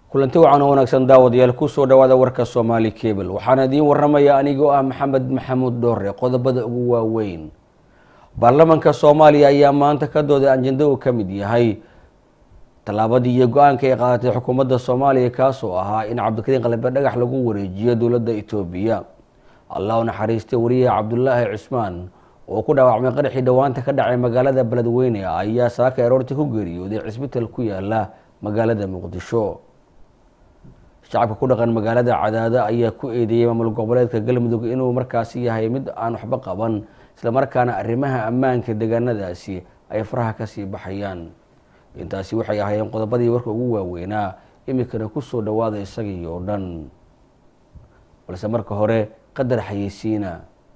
kulanti wacan oo wanaagsan daawadayaal kusoo dhawaada warka soomaali cable waxaana idiin waramaya anigoo ah maxamed maxamuud dhoore qodobada ugu waaweyn baarlamanka soomaaliya ayaa maanta ka dooday anjando uu ka mid yahay tallaabadii iyo go-aanka ay qaadatay xukuumadda soomaaliya kaasoo ahaa in cabdikariin qalbe dhagax lagu wareejiyo dowladda itoobiya allah u naxariistay wariyaha cabdulaahi cismaan oo ku dhaawacmay qaraxii dhowaanta ka dhacay magaalada beledweyne ayaa saaka aroortii ku geeriyooday cisbital ku yaala magaalada muqdisho shacabka ku dhaqan magaalada cadaado ayaa ku eedeeyey maamul goboleedka galmudug inuu markaasi yahay mid aan waxba qaban islamarkaana arrimaha ammaanka deegaanadaasi ay faraha kasii baxayaan intaasi waxay ahaayeen qodobadii warka ugu waaweynaa iminkana kusoo dhawaada isagii oo dhan balse marka hore qadar xayeysiina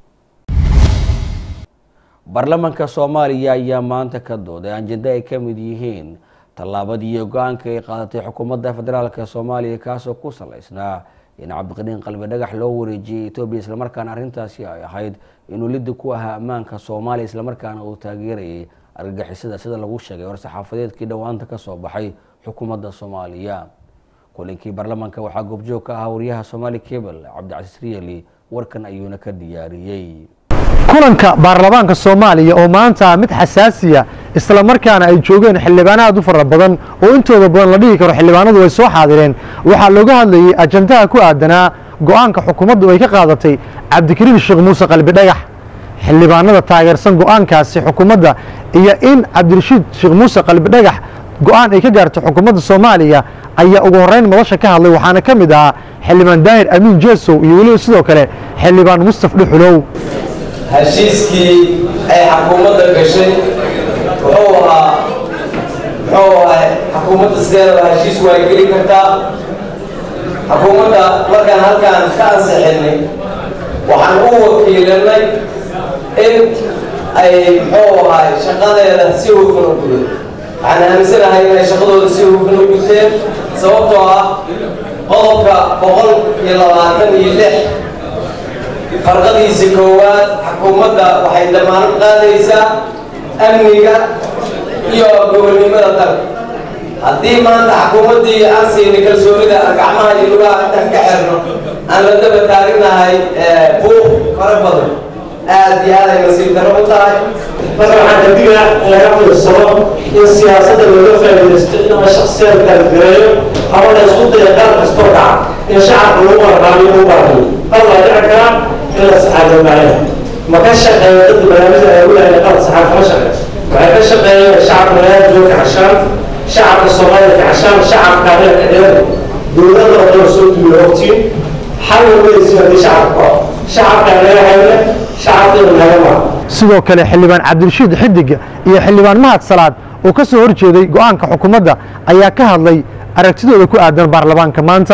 baarlamanka soomaaliya ayaa maanta ka dooday anjando ay ka mid yihiin tallaabadii iyo go-aanka ay qaadatay xukuumadda federaalka soomaaliya kaasoo ku salaysnaa in cabdiqaniin qalbi dhagax loo wareejiyey etoobiya islamarkaana arrintaasi ay ahayd inuu liddi ku ahaa ammaanka soomaaliya islamarkaana uu taageerayay argagixisada sida lagu sheegay war-saxaafadeedkii dhowaanta kasoo baxay xukuumadda soomaaliya kulinkii baarlamanka waxaa goobjoog ka ahaa wariyaha somaali cable cabdicasiis riyali warkan ayuuna ka diyaariyey kulanka baarlamaanka soomaaliya oo maanta mid xasaasiya isla markaana ay joogeen xildhibaano aad u fara badan oo intooda badan la dhihi karo xildhibaanadu way soo xaadireen waxaa looga hadlayey ajandaha ku aadanaa go-aanka xukuumaddu ay ka qaadatay cabdikariin sheekh muuse qalbi dhagax xildhibaanada taageersan go-aankaasi xukuumadda iyo in cabdirashiid sheekh muuse qalbi dhagax go-aan ay ka gaarto xukuumadda soomaaliya ayaa ugu horreyn madasha ka hadlay waxaana ka mid ahaa xildhibaan daahir amiin jeesow iyo weliba sidoo kale xildhibaan mustaf dhuxulow heshiiskii ay xukuumadda gashay wuxuu ahaa muxuu ahay xukuumadda sideedaba heshiis waa geli kartaa xukuumadda markaan halkaan ka ansixinay waxaan u wakiilanay in ay muxuu ahay shaqadeeda si hufan u gudo waxaan aaminsanahay inay shaqadooda si hufan u guteen sababtoo ah qodobka boqol iyo labaatan iyo lix farqadiisa koowaad xukuumadda waxay damaanad qaadaysaa amniga iyo gobonnimada dalka haddii maanta xukuumaddii aan siinay kalsoonida gacmaha iyo lugaha intaan ka xirno aan la daba taaginahay buuq fara badan aad iyo aad ay nasiib darro u tahay marka waxaan kadiga laga fiirsado in siyaasadda looga faa'iidaysto in ama shaksiyad kala gareeyo ama la isku daya qaar kastoo dhaca in shacabka lagu marqaamiyo u baahayo hal waa dhici karaa in la saxaado maayo ma ka shaqeeya dadka barnaamijda ay u leeyahay qalad saxaad kama shaqeeyo waxay ka shaqeeyeen shacabka magaalada ka cashaan shacabka soomaalida ka cashaan shacabka reerka dheer dowladda oo dhan soo duuyo ogtiin xal weysi haddii shacabka ko shacabka naga hayne shacabkeenu naga maa sidoo kale xildhibaan cabdirashiid xidig iyo xildhibaan mahad salaad oo ka soo horjeeday go-aanka xukuumadda ayaa ka hadlay aragtidooda ku aadan baarlamaanka maanta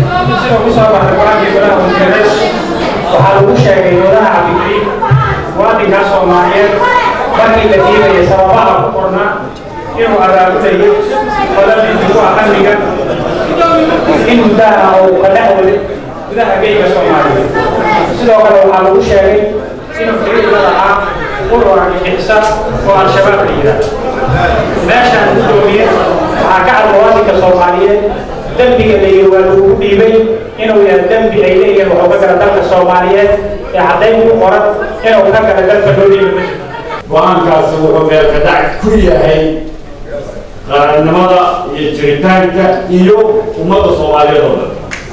waxaa lagu sheegay wadaha cabdikariim muwaadinkaa soomaaliyeed markii la diidaya sababaha ku qorna inuu abaabulayo qodobinti ku ah amniga in muddaha uu ka dhex waday gudaha geyga soomaaliyeed sidoo kale waxaa lagu sheegay inuu xiriirka lahaa urur argagixisa oo al-shabaab la yidhaah meeshaan gudoomiye waxaa ka cad muwaadinka soomaaliyeed dembiga layidhi waa lagugu dhiibay inuu yahay dembi ay leeyihiin wuxuu ka gala dalka soomaaliyeed ee caddayn ku qoran inuu ka gala dalka loo dhiibi ma jirto go-aankaasi wuxuu meelkadac ku yahay qarannimada iyo jiritaanka iyo ummadda soomaaliyeed oo dhan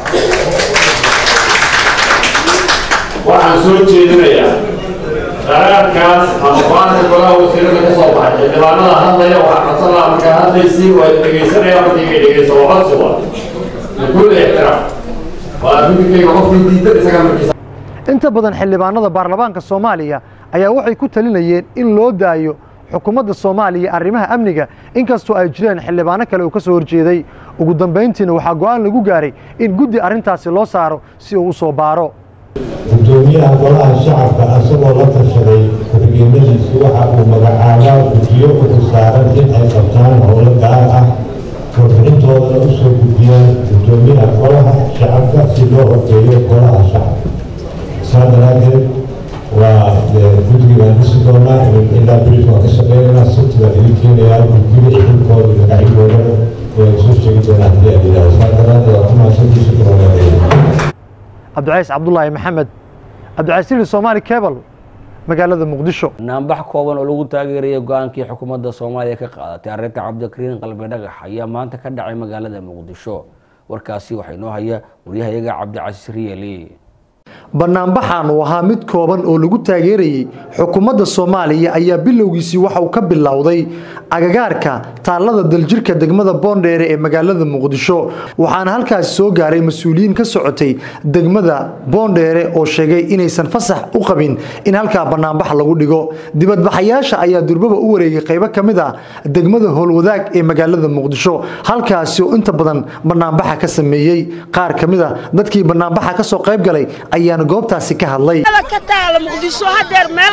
waxaan soo jeedinayaa qaraarkaas ama go-aanka golaha wasiirada ka soo baxay xildhibaanada hadlaya waxaa codsanaa markaa hadlaysii waa dhegaysanaya markayga dhegaysa waa codsi waa bikuul ixtiraam waa fikirkayga qofkii diidan isaga markiisa inta badan xildhibaanada baarlamaanka soomaaliya ayaa waxay ku talinayeen in loo daayo xukuumadda soomaaliya arrimaha amniga inkastoo ay jireen xildhibaano kale uu ka soo horjeeday ugu dambayntiina waxaa go-aan lagu gaaray in guddi arrintaasi loo saaro si uu u soo baaro gudoomiyaha golaha shacabka asagoo la tashaday ku-xigeenadiisu waxa uu magacaabaa guddiyo ugu saaran in ay qabtaan howlo gaar ah warbixintoodana u soo gudbiyaan gudoomiyaha golaha shacabka si loo horgeeyo golaha shacabka saa daraadeed waa guddigii baan dhisi doonaa ilaa bilis waan ka shaqeynaynaa sabti baan idin keenayaa guddiga xilkooda magacyadoodana soo sheegi doona haddii aad yidhaahdo saa daraaddeed waa ku mahadsantii shukran walaalayaal cabdicays cabdulaahi maxamed cabdicasiili soomaali cebal magaalada muqdisho naanbax kooban oo lagu taageerayay go-aankii xukuumadda soomaaliya ka qaadatay arrinta cabdikariin qalbi dhagax ayaa maanta ka dhacay magaalada muqdisho warkaasi waxaa inoo haya waryahayaga cabdicasiis riyeli banaanbaxan uu ahaa mid kooban oo lagu taageerayey xukuumadda soomaaliya ayaa bilowgiisii waxa uu ka bilowday agagaarka taallada daljirka degmada boondheere ee magaalada muqdisho waxaana halkaasi soo gaaray mas-uuliyiin ka socotay degmada boondheere oo sheegay inaysan fasax u qabin in halkaa banaanbax lagu dhigo dibadbaxayaasha ayaa durbaba u wareegay qaybo ka mid ah degmada howlwadaag ee magaalada muqdisho halkaasi oo inta badan banaanbaxa ka sameeyey qaar ka mid a dadkii banaanbaxa kasoo qayb galay ayaana goobtaasi ka hadlay ka taala muqdisho hadeer meel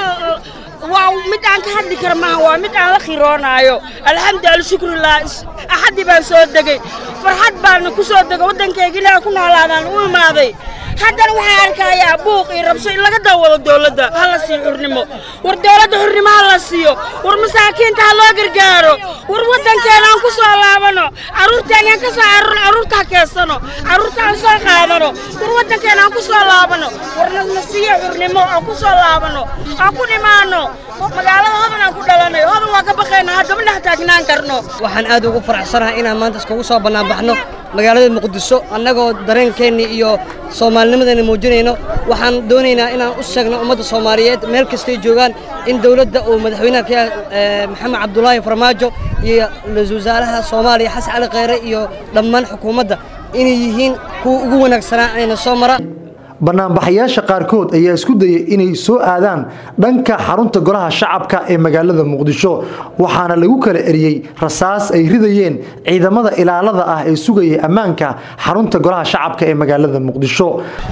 waa mid aan ka hadli kara maaha waa mid aan la khiroonaayo alxamdu alshukrulah axaddii baan soo degay farxad baan ku soo degay waddankayga ilaaha ku noolaadaan u imaaday haddana waxaan arkayaa buuq iyo rabsho in laga daawado dowladda ha la siiyo xurnimo war dowladda xurnimo ha la siiyo war masaakiinta ha loo gargaaro war waddankeena aan ku soo laabano carruurteena aan ka soo carruurno carruurta ha keensano carruurta aan soo qaadano war waddankeena aan ku soo laabano war na siiyo xurnimo aan ku soo laabano aan ku dhimaano magaalada hodan aan ku dhalanay hodan waa ka baqayna haddama dhex taagnaan karno waxaan aad ugu faraxsanahay inaan maanta iskugu soo bannaanbaxno magaalada muqdisho annagoo dareenkeenni iyo soomaalinimadeenna muujinayno waxaan doonaynaa inaan u sheegno ummadda soomaaliyeed meel kastay joogaan in dowladda uu madaxweynaha ka yahay maxamed cabdulaahi farmaajo iyo ra-iisul wasaaraha soomaaliya xasan cali kheyre iyo dhammaan xukuumadda inay yihiin kuwa ugu wanaagsanaa ayna soo maraan banaanbaxayaasha qaarkood ayaa isku dayay inay soo aadaan dhanka xarunta golaha shacabka ee magaalada muqdisho waxaana lagu kala eriyey rasaas ay ridayeen ciidamada ilaalada ah ee sugayay ammaanka xarunta golaha shacabka ee magaalada muqdisho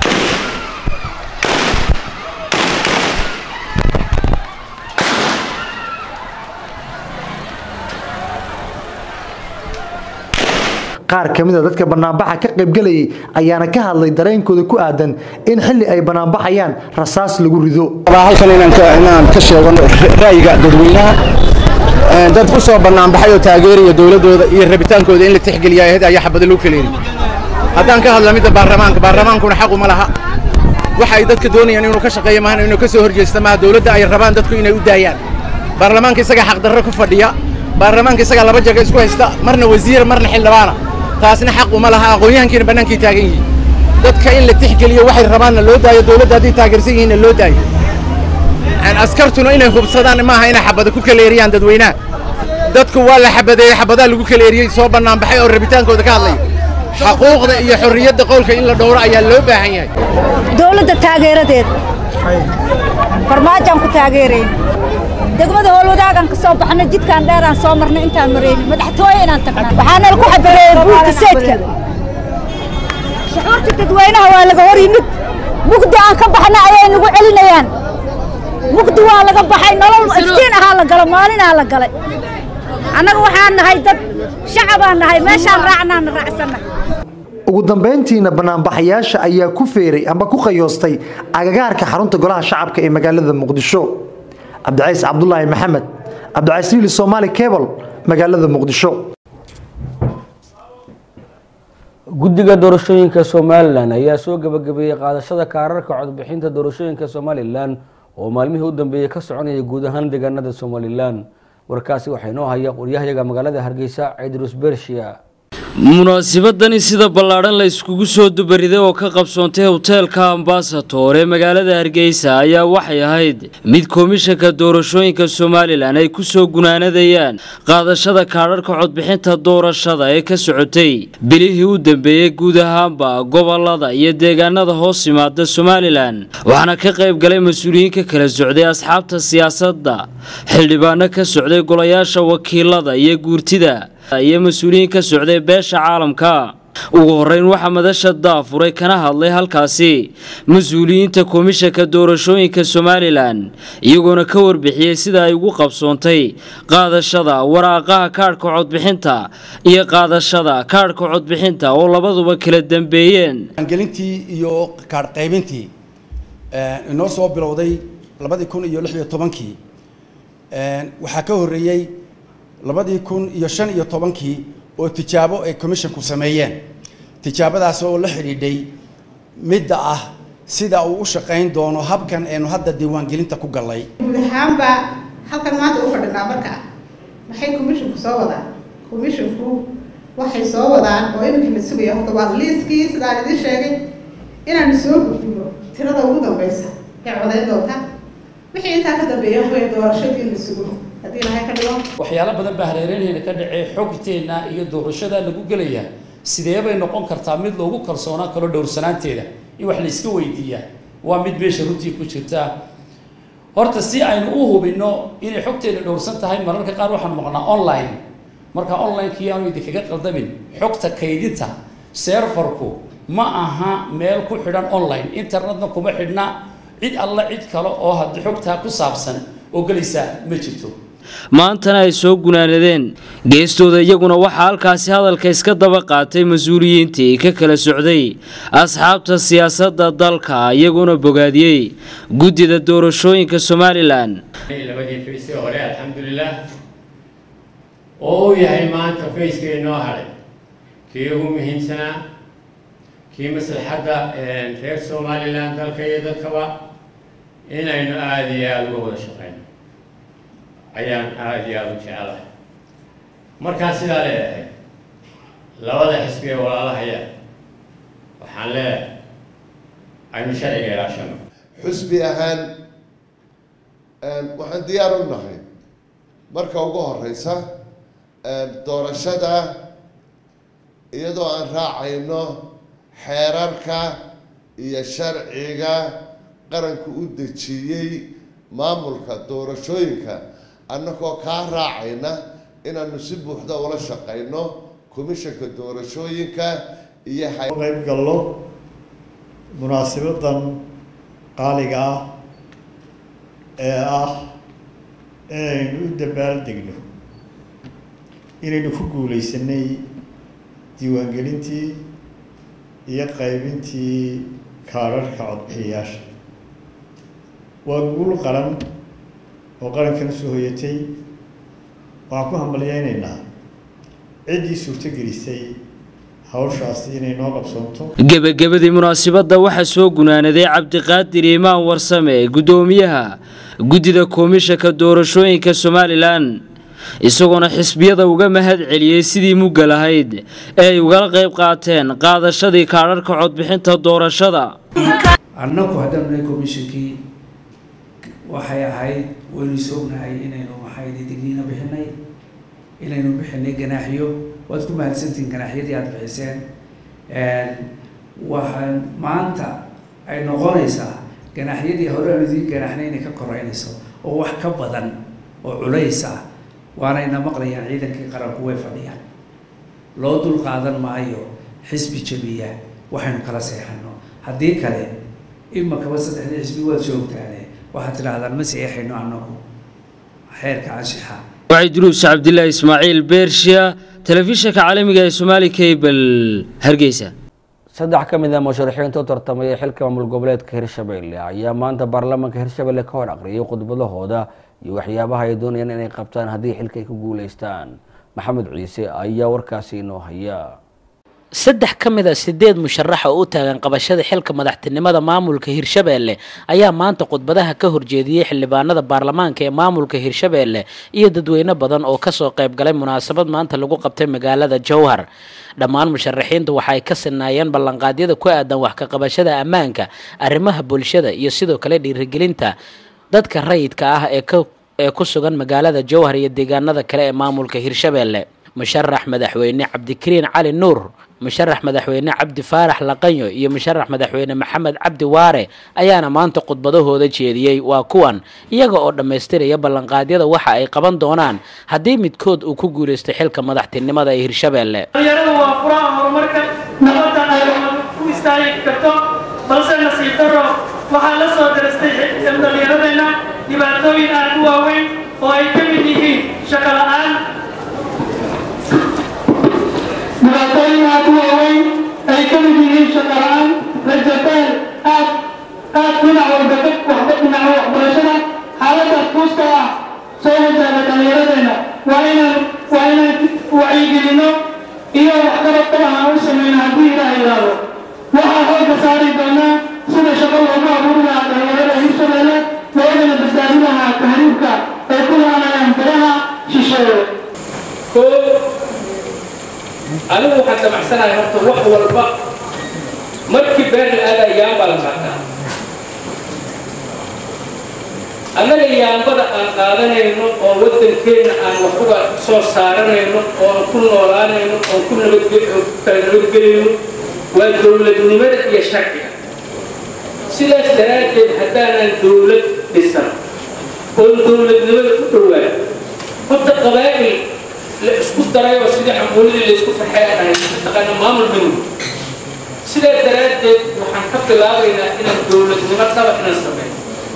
qaar ka mid a dadka banaanbaxa ka qaybgelayay ayaana ka hadlay dareenkooda ku aadan in xilli ay banaanbaxayaan rasaas lagu rido halkan inaan ka sheego ra'yiga dadweynaha dad ku soo banaanbaxay oo taageeraya dowladooda iyo rabitaankooda in la tixgeliya ahayd ayaa xabada lagu kaleeri haddaan ka hadla midda baarlamaanka baarlamaankuna xaqu ma laha waxa ay dadka doonayaan inuu ka shaqeeyo maahan inuu ka soo horjeesta maaha dowladda ay rabaan dadku inay u daayaan baarlamaanka isagaa xaqdarro ku fadhiya baarlamaanka isagaa laba jaga isku haysta marna wasiir marna xildhibaana taasna xaq uma laha aqoon-yahankiina bannaankay taagan yihiin dadka in la tixgeliyo waxay rabaanna loo daayo dowladda hadday taageersan yihiinna loo daayo askartuna inay hubsadaan maaha inay xabada ku kaleeriyaan dadweynaha dadku waa la xabadeeyey xabadaa lagu kaleeriyey soo banaanbaxay oo rabitaankooda ka hadlaya xaquuqda iyo xorriyadda qowlka in la dhowro ayaa loo baahan yahay dowladda taageeradeeda farmaajaan ku taageerayn degmada howlwadaagaan ka soo baxnay jidkaan dheeraan soo marnay intaan maraynin madaxtooye inaan tagnaa waxaana lagu xabareeyey buurka seydka shucuurta dadweynaha waa laga hor yimid mugdi aan ka baxna ayay nagu celinayaan mugdi waa laga baxay nolol iftiin ahaa la galo maalinaa la galay annaga waxaan nahay dad shacabaan nahay meeshaan raacnaana raacsanna ugu dambayntiina banaanbaxayaasha ayaa ku feeray amba ku qayoostay agagaarka xarunta golaha shacabka ee magaalada muqdisho cabdicays cabdulaahi maxamed cabdicasiili soomaali cebal magaalada muqdisho guddiga doorashooyinka somalilan ayaa soo gabagabeeyey qaadashada kaararka codbixinta doorashooyinka somalilan oo maalmihii u dambeeyey ka soconaya guud ahaan deegaanada somalilan warkaasi waxaa inoo haya waryahayaga magaalada hargeysa ciidrus bershiya munaasibadani sida ballaadhan la iskugu soo dubariday oo ka qabsoontay hoteelka ambasator ee magaalada hargeysa ayaa waxay ahayd mid komishanka doorashooyinka somalilan ay ku soo gunaanadayaan qaadashada kaadharhka codbixinta doorashada ee ka socotay bilihii u dambeeyey guud ahaanba gobolada iyo deegaanada hoos yimaada somalilan waxaana ka qayb galay mas-uuliyiin ka kala socday asxaabta siyaasadda xildhibaano ka socday golayaasha wakiilada iyo guurtida iyo mas-uuliyiin ka socday beesha caalamka ugu horeyn waxaa madasha daafuray kana hadlay halkaasi mas-uuliyiinta komishanka doorashooyinka somalilan iyagoona ka warbixiyey sida ay ugu qabsoontay qaadashada waraaqaha kaadhka codbixinta iyo qaadashada kaadhka codbixinta oo labaduba kala dambeeyeen gelintii iyo kaadh qaybintii inoo soo bilowday labadii kun iyo lix iyo tobankii waxaa ka horreeyey labadii kun iyo shan iyo tobankii oo tijaabo ay commissionku sameeyeen tijaabadaas oo la xidhiidhay midda ah sida uu u shaqayn doono habkan aynu hadda diiwaangelinta ku gallay guud ahaanba halkan maanta u fadhinaa marka maxay commissionku soo wadaan commissionku waxay soo wadaan oo iminka la sugaya horta waa liiskii sidaan idiin sheegay inaanu soo gudbino tirada ugu dambeysa ee codayn doonta wixii intaa ka dambeeya wax weeye doorashadii la sugo haddii ilahay ka dhigo waxyaalo badan baa hareereenayna ka dhacee xogteenna iyo doorashada lagu gelaya sidee bay noqon kartaa mid loogu kalsoonaan karo dhowrsanaanteeda in wax la iska weydiiyaa waa mid meesha runtii ku jirta horta si aynu u hubino inay xogteena dhowrsan tahay mararka qaar waxaanu maqnaa online marka online-kii aanu idinkaga qaldamin xogta kaydinta serfarku ma aha meel ku xidhan online internetna kuma xidhna cid alla cid kale oo haddi xogtaa ku saabsan oo gelaysa ma jirto maantana ay soo gunaanadeen geestooda iyaguna waxaa halkaasi hadalka iska daba qaatay mas-uuliyiintii ka kala socday asxaabta siyaasadda dalka iyaguna bogaadiyey guddida doorashooyinka somalilan labadii faysi hore alxamdulilah oo uu yahay maanta fayskii noo hadhay kii ugu muhiimsanaa kii maslaxadda reer somalilan dalka iyo dadkaba inaynu aada iyo aada uga wada shaqeyno ayaan aada iyo aada u jecelahay markaa sidaa leedahay labada xisbi ee walaalahaya waxaan leedahay aynu sharciga ilaashano xusbi ahaan waxaan diyaar u nahay marka ugu horeysa doorashada iyadoo aan raacayno xeerarka iyo sharciga qaranku u dejiyey maamulka doorashooyinka annagoo kaa raacayna inaanu si buuxda ula shaqayno komishanka doorashooyinka iyo qayb gallo munaasibadan qaaliga ah ee ah inaynu u dabaaldegno inaynu ku guulaysanay diiwaangelintii iyo qaybintii kaadharhka codbixiyayaasha waa guul qaran oo qarankan soo hoyatay waxaan ku hambalyeynaynaa ciddii suurtogelisay hawshaasi inay noo qabsoonto gebagabadii munaasabadda waxaa soo gunaanaday cabdiqaadir imaan warsame guddoomiyaha guddida komishanka doorashooyinka somalilan isagoona xisbiyada uga mahad celiyey sidii mugga lahayd ee ay ugala qayb qaateen qaadashadii kaadharhka codbixinta doorashada annagu haddaan nahay komishankii waxay ahayd waynu soognahay inaynu maxay digniino bixinay inaynu bixinay ganaaxyo waad ku mahadsantihiin ganaaxyadii aada bixiseen waxaan maanta ay noqonaysaa ganaaxyadii hore aan idiin ganaaxnay inay ka koreynayso oo wax ka badan oo culays ah waanayna maqlayaan ciidankii qaranku way fadhiyaan loo dul qaadan maayo xisbi jabiya waxaynu kala seexano haddii kale imakaba saddexdii xisbi waad joogtaane waxaad tidhaahdaan ma seexayno annagu xeerka anshixa waxay duruus cabdilaahi ismaaciil beershiya telefishinka caalamiga ee somaali cable hargeysa saddex ka mid a musharaxiinta u tartamaya xilka maamul goboleedka hirshabelle ayaa maanta baarlamaanka hirshabelle ka hor aqriyay khudbadahooda iyo waxyaabaha ay doonayaan inay qabtaan haddii xilka ay ku guuleystaan maxamed ciise ayaa warkaasi inoo haya saddex ka mid a sideed musharax oo u taagan qabashada xilka madaxtinimada maamulka hirshabeelle ayaa maanta khudbadaha ka horjeediyey xildhibaanada baarlamaanka ee maamulka hirshabeelle iyo dadweyne badan oo kasoo qayb galay munaasabad maanta lagu qabtay magaalada jowhar dhammaan musharaxiinta waxa ay ka sinaayeen ballanqaadyada ku aadan wax ka qabashada ammaanka arrimaha bulshada iyo sidoo kale dhiirigelinta dadka rayidka ah ee ka ee ku sugan magaalada jowhar iyo deegaanada kale ee maamulka hirshabeelle musharax madaxweyne cabdikariin cali nuur musharax madaxweyne cabdi faarax laqanyo iyo musharax madaxweyne maxamed cabdi waare ayaana maanta khudbadahooda jeediyey waa kuwan iyaga oo dhammaystiraya ballanqaadyada waxa ay qaban doonaan haddii midkood uu ku guulaystay xilka madaxtinimada ee hirshabeelle dhalinyaradu waa furaha horumarka nabadda ay ku istaagi karto balse nasiib daro waxaa la soo darastay dhalinyaradeenna dhibaatooyin aad u waaweyn oo ay ka mid yihiin shaqo la'aan dhibaatooyin aad u waaweyn ay ka mid yihiin shaqo la'aan rajabeel aad aad dhinac walba ka waxba dhinaca waxbarashada xaaladaas kuuska ah soo wajahda dhallinyaradeenna waa inaan waa inaan wacyigelino anigu waxaan damacsanahay horta wax walba markii beer la aada yaambaa la qaataa annaga yaambada aan qaadanayno oo waddankeenna aan wax uga soo saaranayno oo aan ku noolaanayno oon ku nabadkala nabadgelayno waa dowladnimada iyo sharciga sidaas daraaddeed haddaanan dowlad dhisan oon dowladnimada u dhowaan horta qabaa'il la isku daray oo sidii xambuulidii la isku farxay aan ahay taqaana maamul minug sidaa daraaddeed waxaan ka bilaabaynaa inaan dowladnimo dhaba inaan sameeyo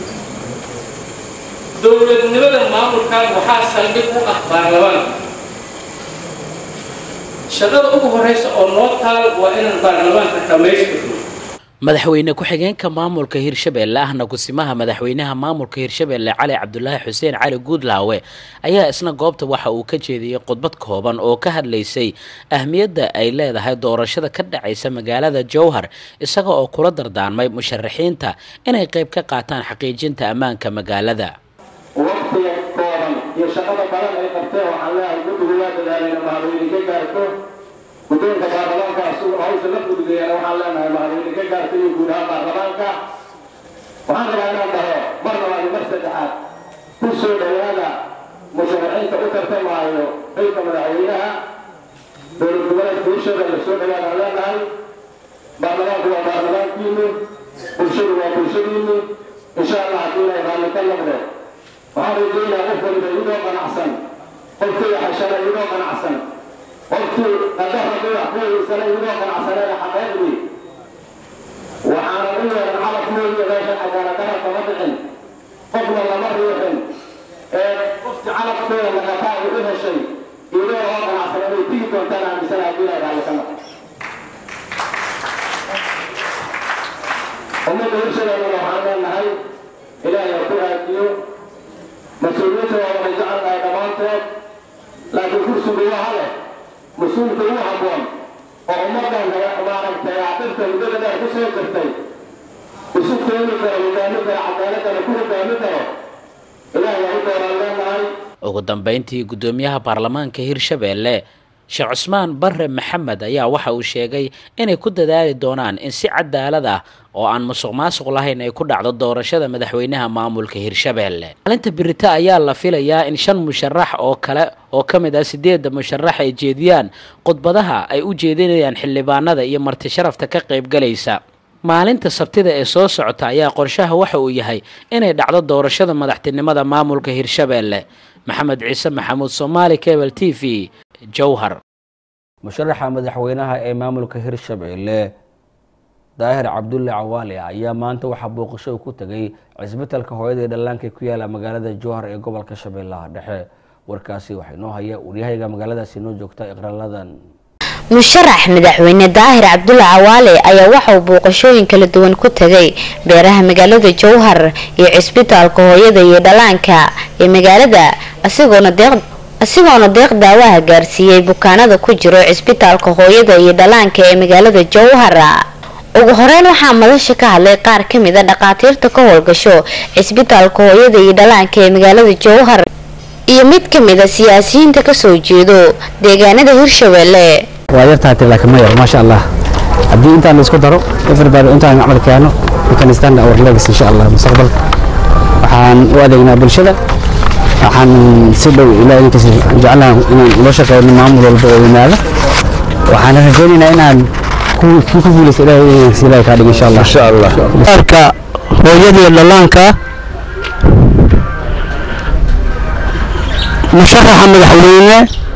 dowladnimada maamulkan waxaa saldhig u ah baarlamaanka shaqada ugu horeysa oo noo taal waa inaan baarlamaanka dhammaystirno madaxweyne ku-xigeenka maamulka hirshabeelle ahna kusimaha madaxweynaha maamulka hirshabeelle cali cabdulaahi xuseen cali guudlaawe ayaa isna goobta waxa uu ka jeediyey khudbad kooban oo ka hadlaysay ahmiyadda ay leedahay doorashada ka dhacaysa magaalada jowhar isaga oo kula dardaarmay musharaxiinta inay qayb ka qaataan xaqiijinta ammaanka magaalada waqtiga kooban iyo shaqada badan ay qabteen waxaan leeyahay guddigu waa dadaalayna mahadweyne ka gaarto guddoonka baarlamaankaas uu hawsha la fududeeyana waxaan leenahay mahadweyne ka gaarto iyo guud ahaan baarlamaanka waxaan rabaa inaan dhaho mar labaad iyo mar saddexaad ku soo dhowaada musharaxiinta u tartamaayo xilka madaxweynaha dowlad goboleedka bulshada la soo dhowaadaan leenahay baarlamaanku waa baarlamaankiinu bulshadu waa bulshadiinu insha allah haddii ilaahay raalli ka noqdo waxaan rajaynayaa qof waliba idoo qanacsan qofkii xashana idoo qanacsan qofkii qadaradii wax ku weysana idoo qanacsaneena xaqeeqdii waxaana u yeelan calaf moogiya meeshan xagaana darar kama dhicin qofna lama riixin ee qofki calafkeeda naqataa u heshay idoo oo qanacsan inay tigi doontaan aaminsana haddii ilaahay raalli ka noqdo ummadda hirshadeennana waxaan leenahay ilaahay ha ku aadiyo mas-uuliyiinta waa wada jecelnahay dhammaantood laakiin kursigu waa hale mas-uulka ugu habboon oo ummaddan maaragtay aqibta muddada dheer ku soo jirtay isu keeni karo hogaami karo cadaaladana ku hogaami karo ilaahay ha u dooraan leenahay ugu dambeyntii guddoomiyaha baarlamaanka hirshabeelle sheekh cusmaan barre maxamed ayaa waxa uu sheegay inay ku dadaali doonaan in si cadaalad ah oo aan musuq maasuq lahayn ay ku dhacdo doorashada madaxweynaha maamulka hirshabeelle maalinta birita ayaa la filayaa in shan musharax oo kale oo ka mid ah sideedda musharax ay jeediyaan khudbadaha ay u jeedinayaan xildhibaanada iyo marti sharafta ka qaybgalaysa maalinta sabtida ee soo socota ayaa qorshaha waxa uu yahay inay dhacdo doorashada madaxtinimada maamulka hirshabeelle maxamed ciise maxamuud soomaali cable t v jowhar musharaxa madaxweynaha ee maamulka hirshabeelle daahir cabdulle cawaale ayaa maanta waxaa booqasho ku tegay cisbitalka hooyada ee dhallaanka ku yaala magaalada jowhar ee gobolka shabeellaha dhexe warkaasi waxaa inoo haya waryahayga magaaladaasi inoo joogta iqraaladan musharax madaxweyne daahir cabdulle cawaale ayaa waxa uu booqashooyin kala duwan ku tegay beeraha magaalada jowhar iyo cisbitaalka hooyada iyo dhallaanka ee magaalada asigoona deeq asigoona deeq daawaha gaarsiiyey bukaanada ku jiro cisbitaalka hooyada iyo dhallaanka ee magaalada jowhar ugu horeyn waxaa madasha ka hadlay qaar ka mid a dhakhaatiirta ka howlgasho cisbitaalka hooyada iyo dhallaanka ee magaalada jowhar iyo mid ka mid a siyaasiyiinta kasoo jeedo deegaanada hirshabeelle waa yartahay laakiin ma yar maasha allah haddii intaan la isku daro everybody intaan camal keeno we can stand our legacy insha allah mustaqbalka waxaan u adeegnaa bulshada waxaan si dhow ilaa idinkas jeclaha inaan ula shaqeyno maamul walba oo yimaada waxaan rajaynaynaa inaan ku ku guuleysta ilaahay ilaahay kaa dhigo insha allah insha allah arka hooyadii dhallaanka musharaxa madaxweyne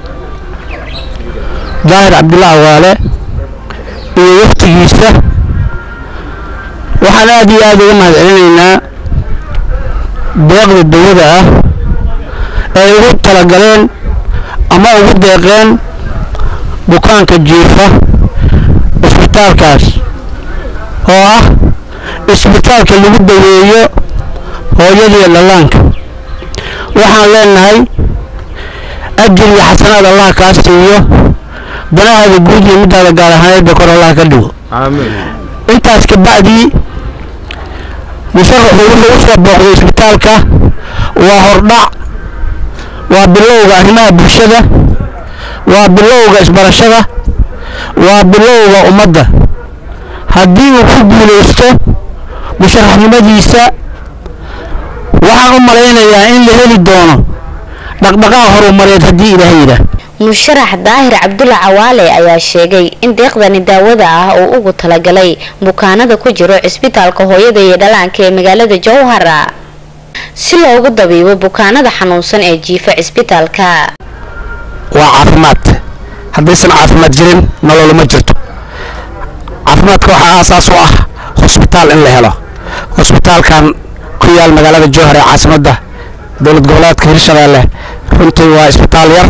daahir cabdulla cawaale iyo waftigiisa waxaan aad iyo aad uga mahad celinaynaa deeqda dawada ah ee ugu talagaleen ama ugu deeqeen bukaanka jiifa isbitaalkaas oo ah isbitaalka lagu daweeyo hooyadiiyo dhallaanka waxaan leenahay ajir iyo xasanaad allah kaa siiyo danahaada guud iyo midaada gaar ahaaneedba kor allah ka dhigo intaas kabacdii musharaxu wuxuu u soo booqday isbitaalka waa hordhac waa bilowga arrimaha bulshada waa bilowga isbarashada waa bilowga ummadda haddii uu ku guulaysto musharaxnimadiisa waxaan u malaynayaa in la heli doono dhaqdhaqaaq horumareed haddii ilaahay yidhaah musharax daahir cabdulla cawaale ayaa sheegay in deeqdani daawada ah uu ugu talagalay bukaanada ku jiro cisbitaalka hooyada iyo dhalaanka ee magaalada jowhara si loogu dabiibo bukaanada xanuunsan ee jiifa cisbitaalka waa caafimaad haddaysan caafimaad jirin nolol ma jirto caafimaadka waxaa aasaas u ah hosbitaal in la helo hosbitaalkan ku yaal magaalada jowhar ee caasimadda dowlad goboleedka hirshabeelle runtii waa isbitaal yar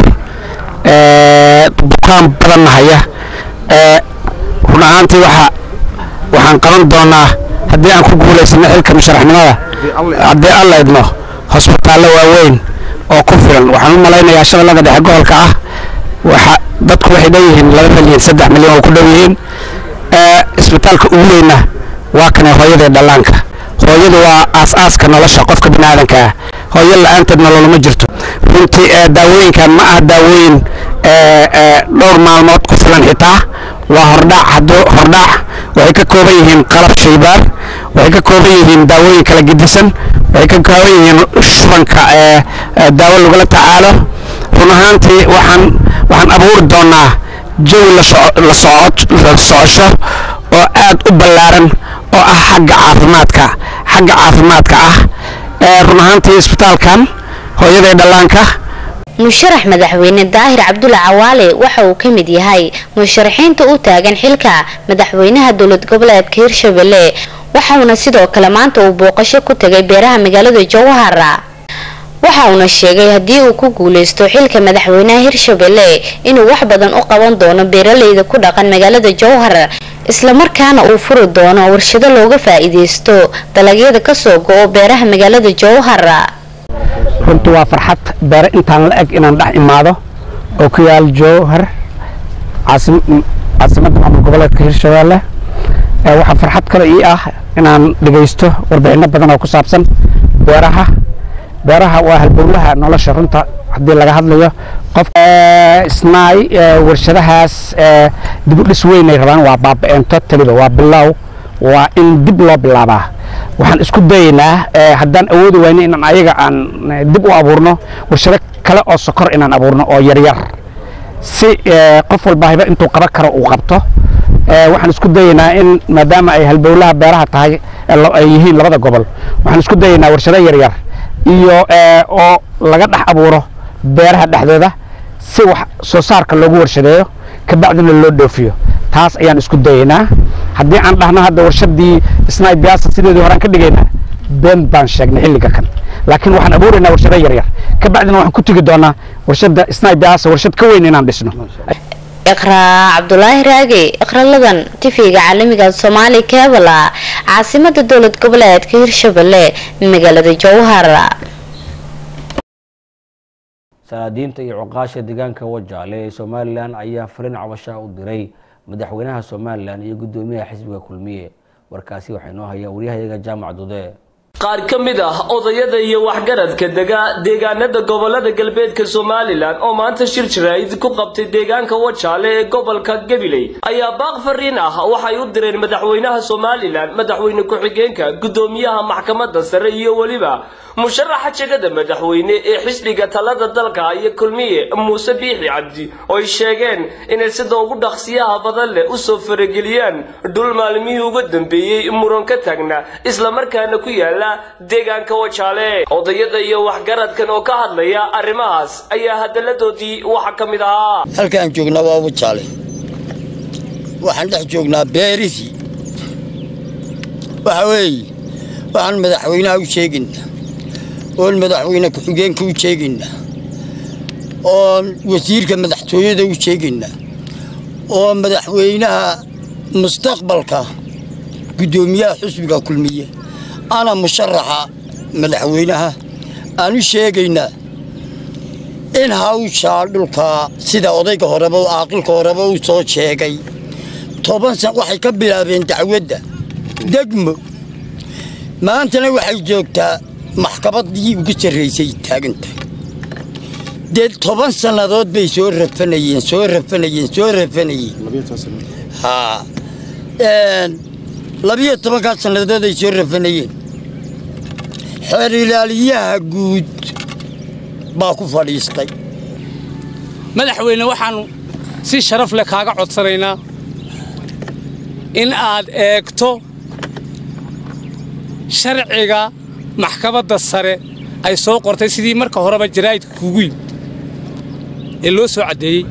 bukaan badanna haya run ahaantii waxa waxaan qaban doonaa haddii aan ku guulaysano xilka musharaxnimada haddii alla idmo hosbitaallo waaweyn oo ku filan waxaan u malaynayaa shabeellada dhexe gobolka ah waxa dadku waxay dhanyihiin laba milyan saddex milyan oo ku dhow yihiin isbitaalka ugu weyna waa kane hooyada dhallaanka hooyadu waa aas-aaska nolosha qofka biniaadanka ah hooyo la-aanteed nolol ma jirto runtii daawooyinkan ma aha daawooyin dhowr maalmood ku filan xitaa waa hordhac hadduu hordhac waxay ka kooban yihiin qalab shaybaar waxay ka kooban yihiin daawooyin kala gedisan waxay ka kooban yihiin shubanka daawo lagula tacaalo run ahaantii waxaan waxaan abuuri doonaa jawi la socosho oo aad u ballaaran oo ah xagga caafimaadka xagga caafimaadka ah run ahaantii isbitaalkan hooyada dhallaanka musharax madaxweyne daahir cabdulla cawaale waxa uu ka mid yahay musharaxiinta u taagan xilka madaxweynaha dowlad goboleedka hirshabelle waxauna sidoo kale maanta uu booqasho ku tagay beeraha magaalada jowhara waxa uuna sheegay haddii uu ku guuleysto xilka madaxweynaha hirshabelle inuu wax badan u qaban doono beeraleyda ku dhaqan magaalada jowhar islamarkaana uu furi doono warshado looga faa-iideysto dalagyada kasoo go-o beeraha magaalada jowhar runtii waa farxad beere intaan la eg inaan dhex imaado oo ku yaal jowhar caasimadda maamul goboleedka hirshabeelle waxaa farxad kale ii ah inaan dhegaysto warbixino badan oo ku saabsan beeraha beeraha waa halbowlaha nolosha runta haddii laga hadlayo qof snaay warshadahaas dib u dhis weynay rabaan waa baaba-eento taliba waa bilow waa in dib loo bilaabaa waxaan isku dayaynaa haddaan awoodi wayno inaan ayaga aan dib u abuurno warshado kale oo sokor inaan abuurno oo yaryar si qof walba hiba intuu qaban karo uu qabto waxaan isku dayaynaa in maadaama ay halbowlaha beeraha tahay ay yihiin labada gobol waxaan isku dayaynaa warshado yaryar iyo oo laga dhex abuuro beeraha dhexdooda si wax soo saarka loogu warshadeeyo kabacdina loo dhoofiyo taas ayaan isku dayaynaa haddii aan dhahno hadda warshadii snai biasa sideedii horaan ka dhigaynaa been baan sheegnay xilliga kan laakiin waxaan abuuraynaa warshado yaryar kabacdina waxaan ku tegi doonaa warshada snai biasa warshad ka weyn inaan dhisno iqraa cabdulaahi raage iqraladan tifiga caalamiga soomaali keebala caasimada dowlad goboleedka hirshabelle magaalada jowhar salaadiinta iyo cuqaasha deegaanka wajaale ee somalilan ayaa fariin cabashaa u diray madaxweynaha somalilan iyo guddoomiyaha xisbiga kulmiye warkaasi waxaa inoo hayaa waryahayaga jaamac dude qaar ka mid ah odayada iyo waxgaradka dega deegaanada gobolada galbeedka somalilan oo maanta shir jaraa'id ku qabtay deegaanka wajaale ee gobolka gabiley ayaa baaq fariin ah waxay u direen madaxweynaha somalilan madaxweyne ku-xigeenka guddoomiyaha maxkamadda sare iyo weliba musharaxa jegada madaxweyne ee xisbiga talada dalka iyo kulmiye muuse biixi cabdi oo ay sheegeen inay sida ugu dhaqsiyaha badan leh usoo farageliyaan dhul maalmihii uga dambeeyey muran ka taagna islamarkaana ku yaala deegaanka wajaale odayada iyo waxgaradkan oo ka hadlaya arrimahaas ayaa hadalladoodii waxa ka mid ahaa halka aan joognaa waa wajaale waxaan dhex joognaa beerisii waxa weeye waxaan madaxweynaha u sheegaynaa oon madaxweyne ku-xigeenka u sheegaynaa oon wasiirka madaxtooyada u sheegaynaa oo madaxweynaha mustaqbalka guddoomiyaha xusbiga kulmiye ana musharaxa madaxweynaha aan u sheegaynaa in hawshaa dhulka sida odayga horeba aaqilka horeba u soo sheegay toban san waxay ka bilaabeen dacwadda degmo maantana waxay joogtaa maxkamaddii ugu sarraysay taagantahay dee toban sannadood bay soo rafanayeen soo rafanayeen soo rafanayeen haa labiyo tobankaa sannadood ay soo rafanayeen xeer ilaaliyaha guud baa ku fadhiistay madaxweyne waxaannu si sharaf leh kaaga codsanaynaa in aad eegto sharciga maxkamadda sare ay soo qortay sidii marka horeba jaraa'idka kugu yimid ee loo soo caddeeyey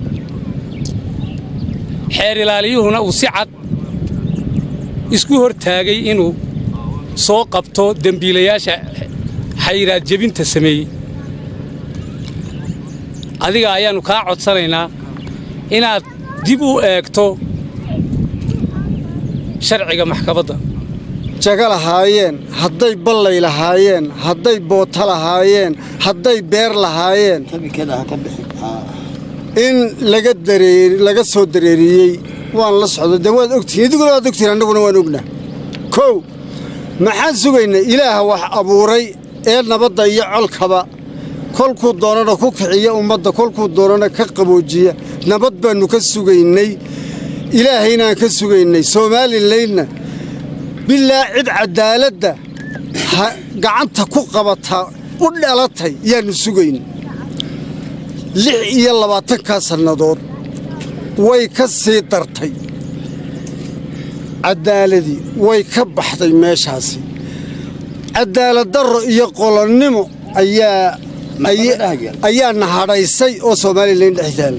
xeer ilaaliyuhuna uu si cad isku hor taagay inuu soo qabto dembiilayaasha xayiraad jebinta sameeyey adiga ayaannu kaa codsanaynaa inaad dib u eegto sharciga maxkamadda jaga lahaayeen hadday ballay lahaayeen hadday boota lahaayeen hadday beer lahaayeen in laga dareer laga soo dareeriyey waan la socdo dee waad ogtihiin idiguna waad ogtihiin annaguna waan ognaa kow maxaan sugaynay ilaaha wax abuuray ee nabadda iyo colkaba kolkuu doonana ku kiciya ummadda kolkuu doonana ka qaboojiya nabad baannu ka sugaynay ilaahaynaan ka sugaynay soomalilaydna bilaa cid caddaaladda gacanta ku qabata u dhalatay yaannu sugayn lix iyo labaatankaa sannadood way ka sii dartay caddaaladii way ka baxday meeshaasi caddaalad darro iyo qolonnimo ayaa ayaa nahadhaysay oo soomalilayn dhex taalla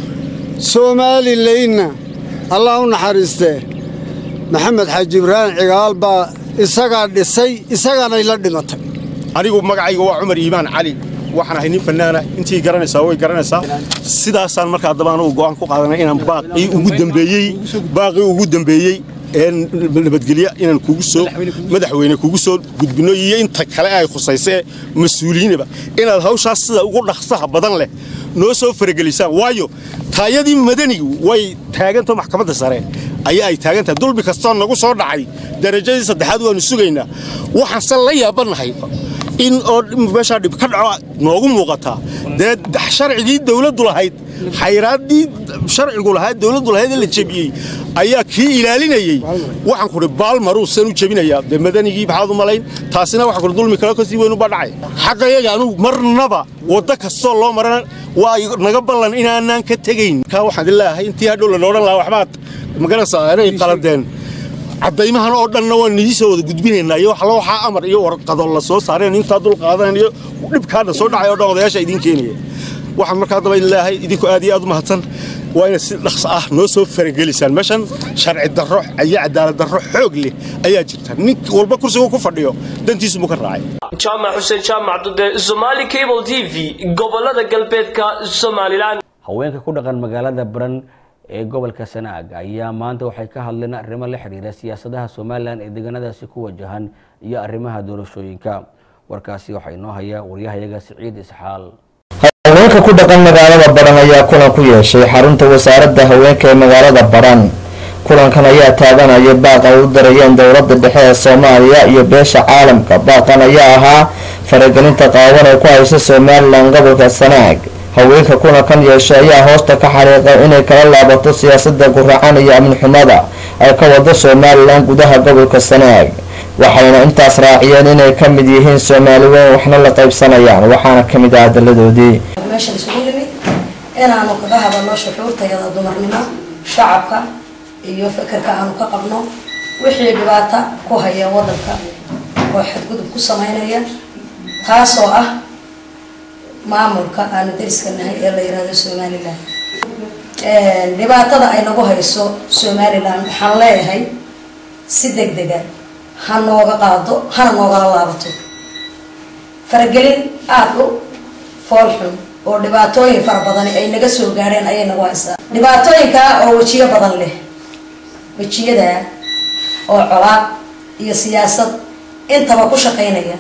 soomalilaynna allah u naxariistee maxamed xaaji ibraahim cigaal baa isagaa dhisay isagaanay la dhimatay anigu magacayga waa cumar iimaan cali waxaan ahay nin fannaana intii garanaysaa way garanaysaa sidaasaan markaa daba anugu go'aan ku qaadanay inaan baaqii ugu dambeeyey baaqii ugu dambeeyey ee nabadgelya inaan kugu soo madaxweyne kugu soo gudbino iyo inta kale ay khusaysee mas-uuliyiinaba inaad hawshaas sida ugu dhaqsaha badan leh noo soo faragelisaan waayo taayadii madanigu way taagantao maxkamadda sare ayaa ay taagantahay dulbi kastoo nagu soo dhacay darajadii saddexaad waannu sugaynaa waxaanse la yaabannahay in oo meeshaa dhib ka dhaco noogu muuqataa dee sharcigii dawladdu lahayd xayraaddii sharcigu lahayd dawladdu lahayd ee la jebiyey ayaa kii ilaalinayey waxaan kuhi baalmaruu san u jebinayaa dee madanigii maxaad u malayn taasina waxaan kuhi dulmi kale kasii weyn uba dhacay xaqayaga anugu marnaba waddo kastoo loo marana waa naga ballan inaanaan ka tegayn kaa waxaan ilaahay intii hadhow lana odhan lahaa waxbaad magaranaysaa inay qaladeen caddaymahan oo dhanna waan idii soo wada gudbinaynaa iyo waxla waxaa amar iyo warqado la soo saareen intaa dul qaadanayn iyo dhibkaadha soo dhacay o dhan odayaasha idiin keenaya waxaan markaa daba ilaahay idinku aad iyo aad u mahadsan waa inay si dhaqso ah noo soo faragelisaan meeshan sharci darro iyo cadaalad darro xoog leh ayaa jirta nin walba kursigu ku fadhiyo dantiisu muu ka raacay jaamac xuseen jaamac dude somali cable t v gobolada galbeedka somalilan haweenka ku dhaqan magaalada baran ee gobolka sanaag ayaa maanta waxay ka hadleen arrimo la xidhiira siyaasadaha somalilan ee deegaanadaasi ku wajahan iyo arrimaha doorashooyinka warkaasi waxaa inoo haya waryahayaga siciid isxaal haweenka ku dhaqan magaalada baran ayaa kulan ku yeeshay xarunta wasaaradda haweenka ee magaalada baran kulankan ayaa taabanaya baaq ay u darayeen dowladda dhexe ee soomaaliya iyo beesha caalamka baaqan ayaa ahaa faragelinta qaawan ee ku haysa somalilan gobolka sanaag haweenka kulankan yeeshay ayaa hoosta ka xariiqay inay kala laabato siyaasada guracan iyo amni xumada ay ka wado somalilan gudaha gobolka sanaag waxayna intaas raaciyeen inay ka mid yihiin soomaali weyn waxna la qaybsanayaan waxaana ka mid ah hadaladoodii meeshan isugu nimid inaanu kaga hadalno shuxuurtayada dumarnimo shacabka iyo fikirka aanu ka qabno wixii dhibaata ku haya wadanka oo xadgudub ku sameynaya taasoo ah maamulka aanu dariska nahay ee la yihahdo somalilan dhibaatada ay nagu hayso somalilan waxaan leeyahay si deg dega ha nooga qaado hana noogala laabato faragelin aada u foolxun oo dhibaatooyin fara badani ay naga soo gaadheen ayay nagu haysaa dhibaatooyinka oo wejiyo badan leh wejiyada oo colaad iyo siyaasad intaba ku shaqeynaya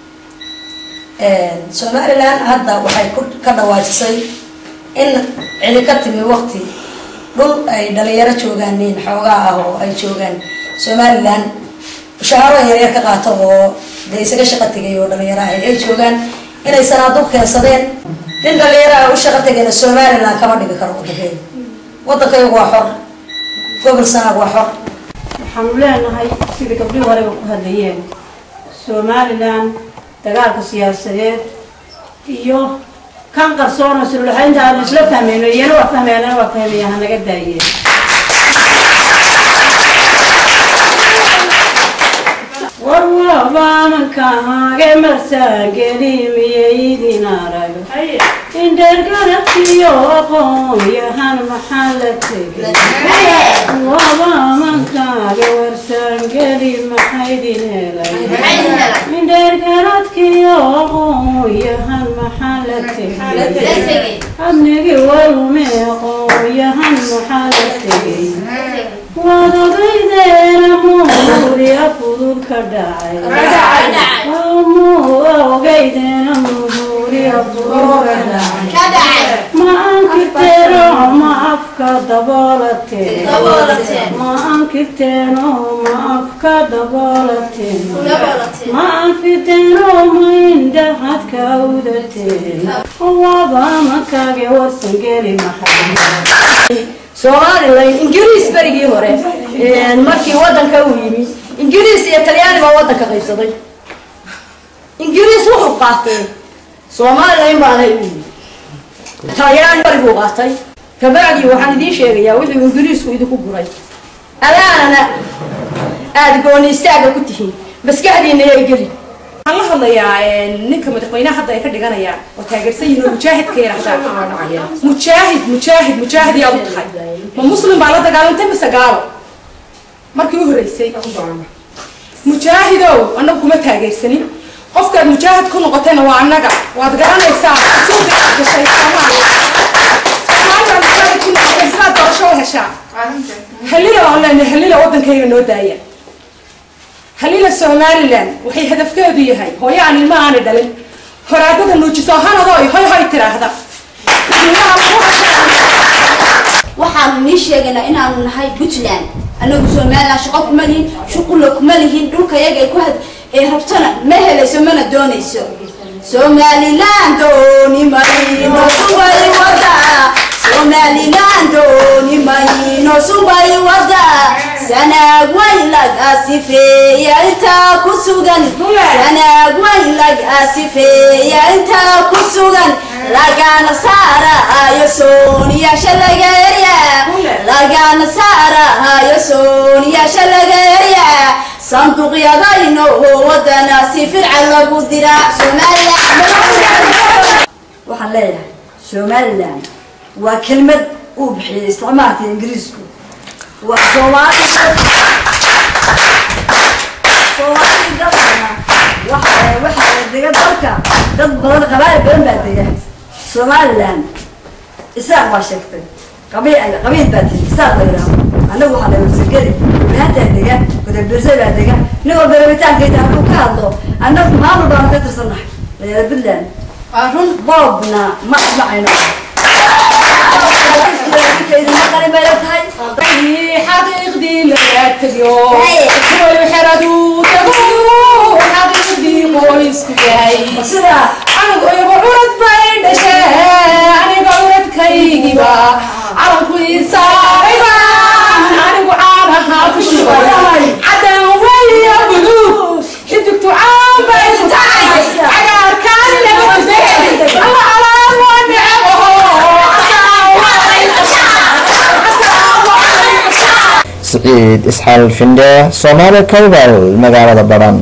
somalilan hadda waxay ka dhawaajisay in cili ka timi waqti dhul ay dhalinyaro joogaaniin xoogaa ah oo ay joogaan somalilan mushaaharo yaryar ka qaato oo dee isaga shaqo tegay oo dhalinyaro ah ay joogaan inay sanaaduq keensadeen nin dhalinyaraha u shaqo tegayna somaliland kama dhigi karo wadankeeda wadankaygu waa xor gobol sanaag waa xor waxaanu leenahay sidii gabdhihii horeba ku hadlayeen somalilan dagaalka siyaasadeed iyo kan qarsoon oo sululaxaynta aanu isla fahmayno iyana waa fahmayana waa fahmaya hanaga daayeen warwabaamankahage marsaangelimiyeydin arago indhergarabkiyo aqoonyahan maxaa la tegay wabaamankaaga warsaangeli maxaydin helay indhergaradkiyo aqoonyahan maxaa la tegay abnigi walume aqoonyahan maxaa la tegay waad ogeydeena muuriya fudud ka dhacay ogeydeena muuriya fudud ka dhacay ma ankirteeno ma afka daboolateen ma ankirteeno ma afka daboolateen ma anfiteeno ma indhahad ka udateen waaba makage warsangeli maxay somalilan ingiriis berigii hore markii wadanka uu yimi ingiriis iyo talyaani baa wadanka qaybsaday ingiriis wuxuu qaatay somalilan baana u yimi talyaani bariguu qaatay kabacdii waxaan idiin sheegayaa wuxuu ingiriisku idinku guray alaanana aada gooni istaaga ku tihiin maskaxdiina yay geli waxaan la hadlayaa ninka madaxweynaha hadda ay ka dhiganayaan oo taageersan yihiin oo mujaahidka yaraahdaa mujaahid mujaahid mujaahid yaad u tahay ma muslim baa la dagaalantay mise gaalo markii u horreysay mujaahidow annagu kuma taageersanin qofkaad mujaahid ku noqotayna waa annaga waad garanaysaa suuqa aad gashay soomaaliya soomaaliya mujaahid ku noqotay sidaad doorasho u heshaa halila waan leenahay halila waddankayga noo daaya halila somalilan waxay hadafkeedu yahay hooyo aan ilma aanay dhalin horaadada nuujiso hanadooy hoy hoy tiraahda waxaanu nii sheegaynaa inaanu nahay puntland anagu somaliland shaqo kuma lihin shuqulla kuma lihin dhulkayaga ay ku had ee rabtona ma helayso mana doonayso somaliland dooni mayno subay wada somaliland dooni mayno subay wada sanaag way laga sifeeya intaa ku sugan sanaag way laga sifeeya intaa ku sugan lagana saarahayo sooniyasha laga erya lagana saarahayo sooniyasha laga erya sanduuqyadayno wadana si firca lagu diraa waxaan leeyahay somaliland waa kelmad uu bixiyay isticmaalka ingiriisku waa soomaali soomaali dalkana waxa waxaa dega dalka dad badan qabaayil badan baa dega somaliland isaaq baa sheegtay qabiil qabiil baa tiri isaaq la yidhaaho annagu waxaa la warsageli maantaa dega gudabirse baa dega nin walba rabitaankayda hadduu ka hadlo annagu maamul baanu ka tirsannahay layada puntland waa run boobna ma asmacayno xaqiiqdii laga tago way xeradu tago xaqiiqdii qoysku yahay anigu igu curad bay dhashee aniga curadkaygiba calanku isaarayba anigu caanaha ku shubay cadan waya buluug xidigtu caan bay tahay cagaarkaan laga tuday alla alaamo necebo siciid isxaal findhe soomaali kaybal magaalada badhan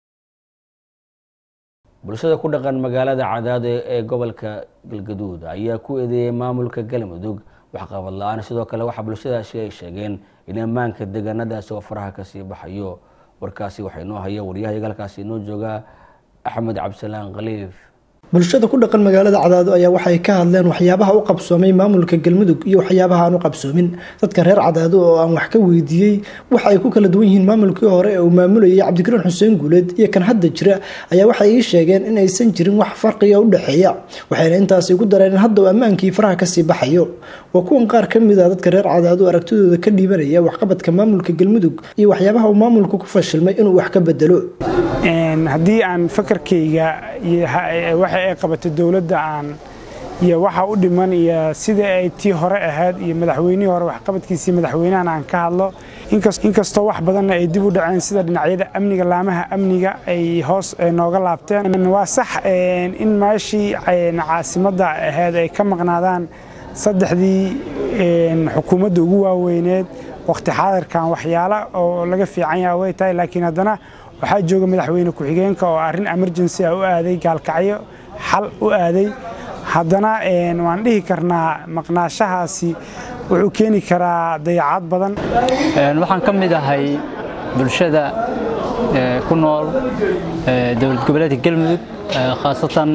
bulshada ku dhaqan magaalada cadaado ee gobolka galgaduud ayaa ku eedeeyay maamulka galmudug waxqabad la-aan sidoo kale waxaa bulshadaasi ay sheegeen in ammaanka deegaanadaasi oo faraha kasii baxayo warkaasi waxaa inoo haya waryahayaga halkaasi inoo jooga axmed cabdisalaan khaliif bulshada ku dhaqan magaalada cadaado ayaa waxay ka hadleen waxyaabaha u qabsoomay maamulka galmudug iyo waxyaabaha aan u qabsoomin dadka reer cadaado oo aan wax ka weydiiyey waxa ay ku kala duwan yihiin maamulkii hore ee uu maamulayay cabdikariin xuseen guuleed iyo kan hadda jira ayaa waxay ii sheegeen in aysan jirin wax farqiga u dhexeeya waxayna intaasi ku dareen in hadda uu ammaankii faraha kasii baxayo waa kuwan qaar ka mid a dadka reer cadaado aragtidooda ka dhiibanaya waxqabadka maamulka galmudug iyo waxyaabaha uu maamulku ku fashilmay inuu wax ka bedelo haddii aan fakarkayga waxa ay qabatay dowladda aan iyo waxa u dhiman iyo sidai ay tii hore ahayd iyo madaxweynihii hore waxqabadkiisii madaxweynahan aan ka hadlo inkastoo wax badanna ay dib u dhaceen sida dhinacyada amniga laamaha amniga ay hoos nooga laabteen waa sax in meeshii caasimadda ahayd ay ka maqnaadaan saddexdii xukuumadda ugu waaweyneed waqti xaadirkan waxyaala oo laga fiican yaha way tahay laakiin haddana waxaa jooga madaxweyne ku-xigeenka oo arrin emergency ah u aaday gaalkacyo xal u aaday haddana waan dhihi karnaa maqnaashahaasi wuxuu keeni karaa dayacad badan waxaan ka mid ahay bulshada ku nool dowlad goboleedka galmudug khaasatan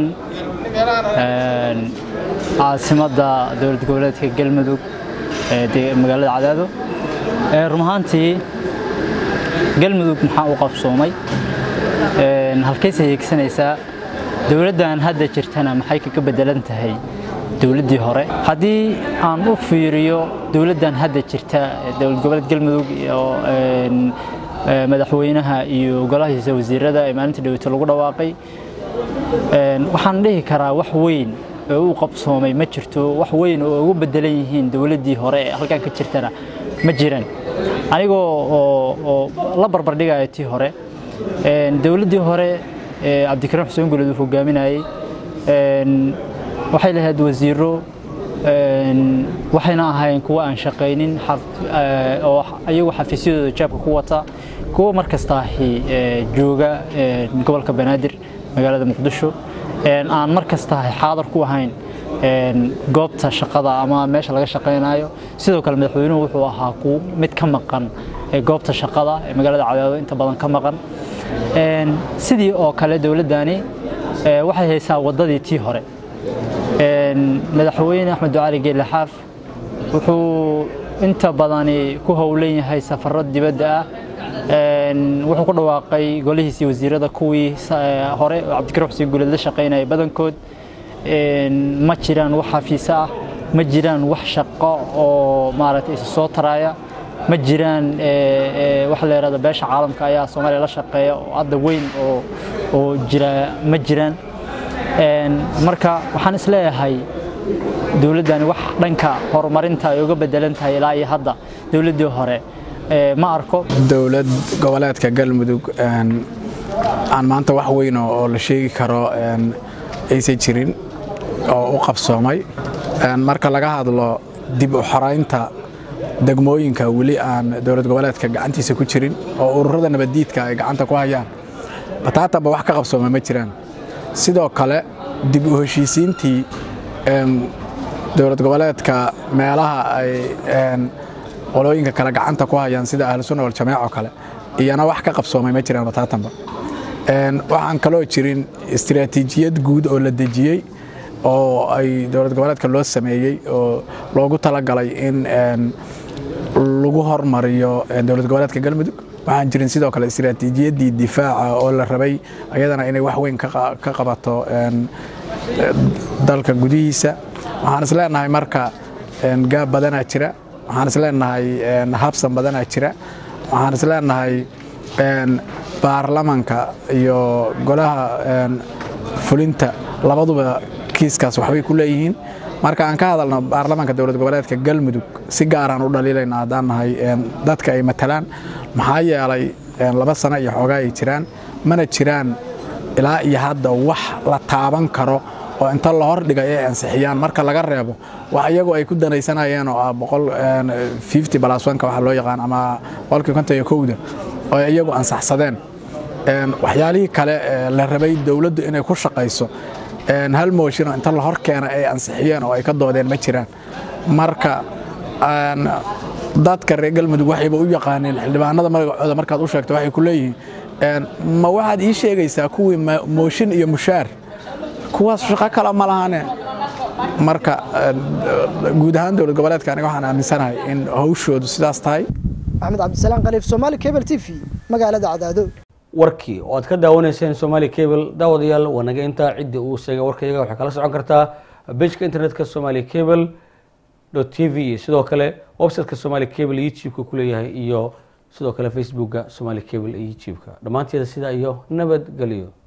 caasimadda dowlad goboleedka galmudug magaalada cadaado run ahaantii galmudug maxaa u qabsoomay halkayse hiegsanaysaa dowladdan hadda jirtana maxay kaga bedelan tahay dowladdii hore haddii aan u fiiriyo dowladdan hadda jirta dowlad goboleed galmudug iyo madaxweynaha iyo golahiisa wasiirada ee maalinta dhaweyta lagu dhawaaqay waxaan dhihi karaa wax weyn oo u qabsoomay ma jirto wax weyn oo ugu bedelan yihiin dowladdii hore ee halkan ka jirtana ma jiraan anigoo oo la barbardhigaya tii hore dowladdii hore cabdikariim xuseen guled uu hogaaminayey waxay lahayd wasiiro waxayna ahayn kuwa aan shaqaynin oo ayagu xafiisyadooda jaabka ku wata kuwa mar kastaahi jooga gobolka banaadir magaalada muqdisho aan mar kastaahi xaadar ku ahayn goobta shaqada ama meesha laga shaqaynayo sidoo kale madaxweynuhu wuxuu ahaa ku mid ka maqan goobta shaqada ee magaalada cadaado inta badan ka maqan sidii oo kale dowladdani waxay haysaa waddadii tii hore madaxweyne axmed ducali geelle xaaf wuxuu inta badani ku howlan yahay safarro dibadda ah wuxuu ku dhawaaqay golihiisii wasiirada kuwii hore oo cabdikariim xuseen guuleed la shaqaynaya badankood ma jiraan wax xafiise ah ma jiraan wax shaqo oo maaragtay isa soo taraya ma jiraan wax la yidhahdo beesha caalamka ayaa soomaaliya la shaqeeya oo hadda weyn oo oo jira ma jiraan marka waxaan isleeyahay dowladdani wax dhanka horumarinta ay uga bedelan tahay ilaa iyo hadda dowladdii hore ma arko dowlad goboleedka galmudug aan maanta wax weyn oo la sheegi karo aysan jirin oo u qabsoomay marka laga hadlo dib u xoraynta degmooyinka weli aan dowlad goboleedka gacantiisa ku jirin oo ururada nabaddiidka ay gacanta ku hayaan bataatanba wax ka qabsooma ma jiraan sidoo kale dib u heshiisiintii dowlad goboleedka meelaha ay qolooyinka kale gacanta ku hayaan sida ahlusunna waljamaac oo kale iyana wax ka qabsoomay ma jiraan bataatanba waxaan kaloo jirin istiraatiijiyad guud oo la dejiyey oo ay dowlad goboleedka loo sameeyey oo loogu talagalay in lagu hormariyo dowlad goboleedka galmudug waxaan jirin sidoo kale istiraatiijiyaddii difaaca oo la rabay ayadana inay wax weyn ka qabato dalka gudihiisa waxaan isleenahay marka gaab badanaa jira waxaan isleenahay habsan badanaa jira waxaan isleenahay baarlamanka iyo golaha fulinta labaduba kiiskaas waxbay ku leeyihiin marka aan ka hadalno baarlamanka dowlad goboleedka galmudug si gaaraan u dhaliilayna haddaan nahay dadka ay matalaan maxaa yeelay laba sano iyo xoogaa ay jiraan mana jiraan ilaa iyo hadda wax la taaban karo oo inta la hordhiga ay ansixiyaan marka laga reebo wax iyagu ay ku danaysanayeen oo ah boqol fifty balaswanka waxa loo yaqaan ama boqolkii konton iyo kowda oo ay iyagu ansaxsadeen waxyaalihii kale la rabay dowladdu inay ku shaqayso hal mooshin oo inta la hor keena ay ansixiyeen oo ay ka doodeen ma jiraan marka dadka reer galmudug waxayba u yaqaaneen xildhibaanada magacooda markaad u sheegto waxay ku leeyihiin ma waxaad ii sheegaysaa kuwii mooshin iyo mushaar kuwaas shaqo kale ma lahane marka guud ahaan dowlad goboleedka aniga waxaan aaminsanahay in hawshoodu sidaas tahay axmed cabdisalaam khaliif soomaali cable t v magaalada cadaado warkii oo aad ka daawanayseen somali cable daawadayaal waa naga intaa ciddii uu sheegay warkayaga waxay kala socon kartaa bejka internetka somali cable t v sidoo kale websiteka somali cable youtube-ka ku leeyahay iyo sidoo kale facebooka somali cable iyo youtube-ka dhammaanteeda sidaa iyo nabadgelyo